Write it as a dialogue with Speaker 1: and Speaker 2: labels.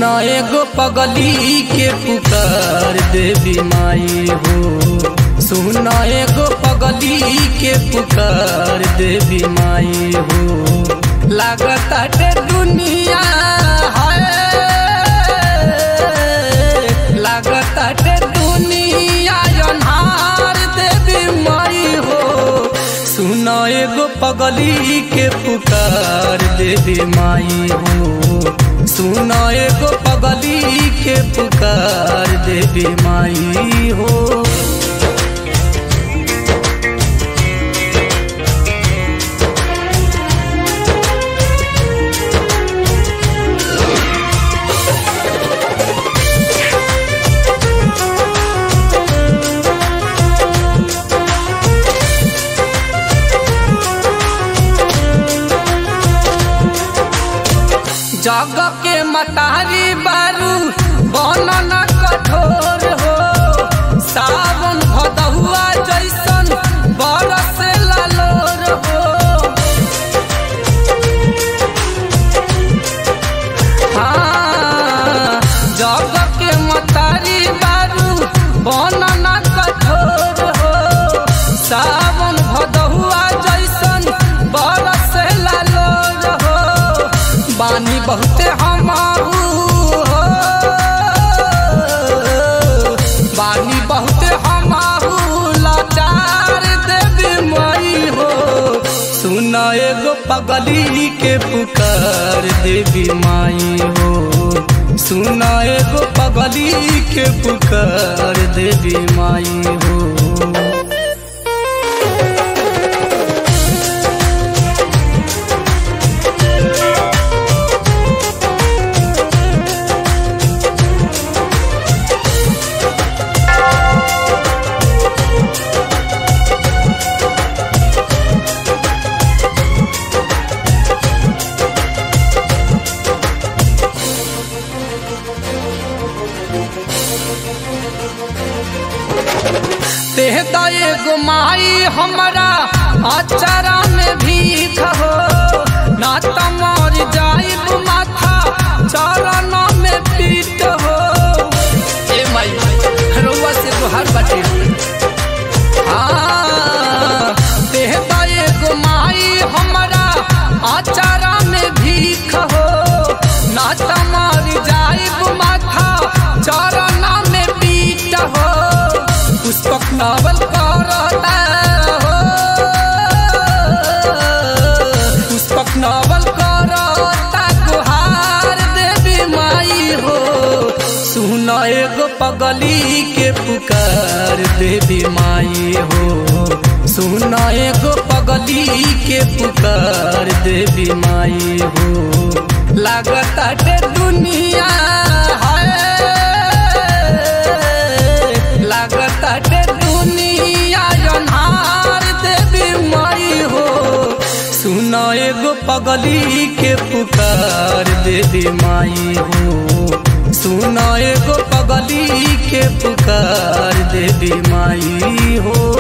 Speaker 1: सुन एगो पगली के पुकार देवी माई हो सुन एगो पगली के पुकार देवी माई हो लागताटे दुनिया है लागताटे दुनिया अन्हार देवी माई हो सुन एगो पगली के पुकार देवी माई हो सुन एगो पगली के पुकार देवी माई हो जग के मतारी बारू बनन कठोर हो सावन भदहुआ जैसन बरस लालोर हो हाँ, जग के मतारी बारू बनन कठोर हो सावन भदहुआ जैसन बरस लालोर हो बानी बहुते हमारू हो बानी बहुते हमारू लाचार देवी माई हो सुन एगो पगली के पुकार देवी माई हो सुन एगो पगली के पुकार देवी माई हो तेह एगो माई हमरा अचारा में भीख हो ना तमर जाइब माथा चरण में पीट हो ए माई रउआ से तोहार बाटे हाँ तेह एगो माई हमरा अचारा में भीख हो ना तमर जाइब माथा चरण में पीट हो पुष्पक नावल करता हो पुष्पक नावल करता गुहार देवी माई हो सुन एगो पगली के पुकार देवी माई हो सुन एगो पगली के पुकार देवी माई हो लागताटे दुनिया है लागताटे दुनिया अन्हार देवी माई हो सुन एगो पगली के पुकार देवी माई हो सुन एगो पगली के पुकार देवी माई हो